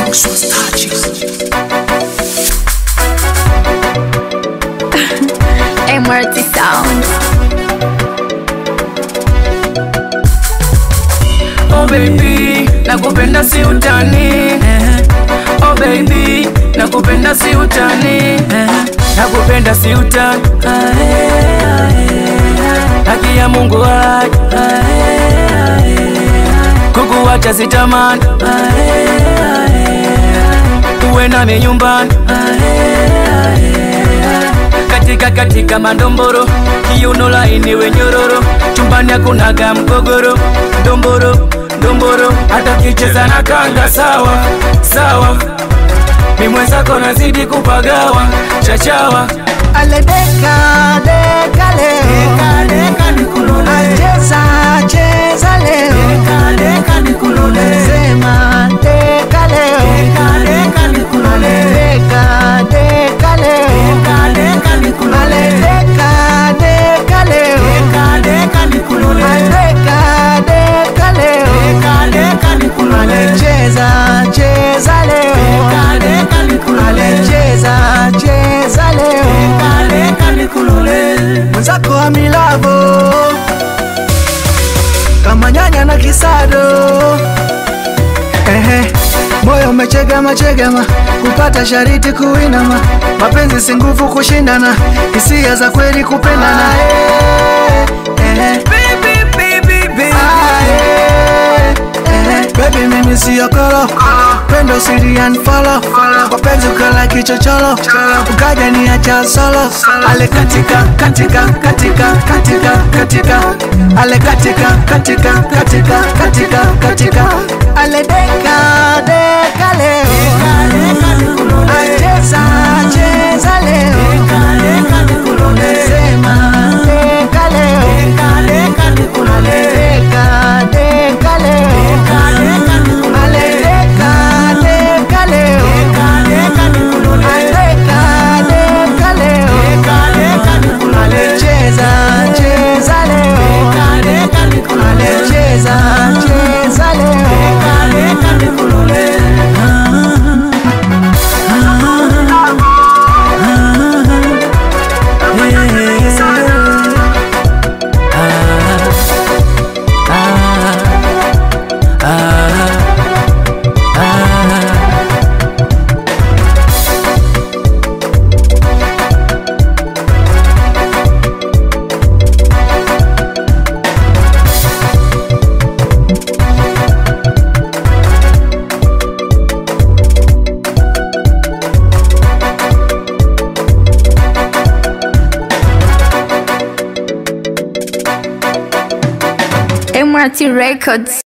Maxwell's touches. MRT Sound. Oh baby, nakupenda si utani. Oh baby, nakupenda si utani. Nakupenda si utani. Haki ya Mungu hai. Kukuacha sitamani. Uwe nami nyumbani. Katika katika mandomboro, kiuno laini wenyororo, chumbani hakunaga mgogoro, ndomboro ndomboro, hata kicheza na kanga sawa sawa, mi mwenzako nazidi kupagawa chachawa aledeka deka leo acheza cheza leo sema deka leo aledeka deka leo aledeka deka leo aledeka deka leo alecheza cheza leo alecheza cheza leo mwenzako wa milavo kama nyanya na kisado Ehe, moyo umechegema chegema kupata shariti kuinama mapenzi si nguvu kushindana hisia za kweli kupendana Eh, eh. Ah, eh, eh. Baby mimi siyo kolo pendo sirian folo wapenzi ukala kichocholo ukaja ni acha solo ale katika katika katika katika katika ale katika katika katika katika katika ale deka deka leo acheza cheza leo sema deka leo ale deka deka leo ale deka deka leo Aleka, deka leo. Alecheza, cheza leo. Alecheza, cheza leo. MRT Records.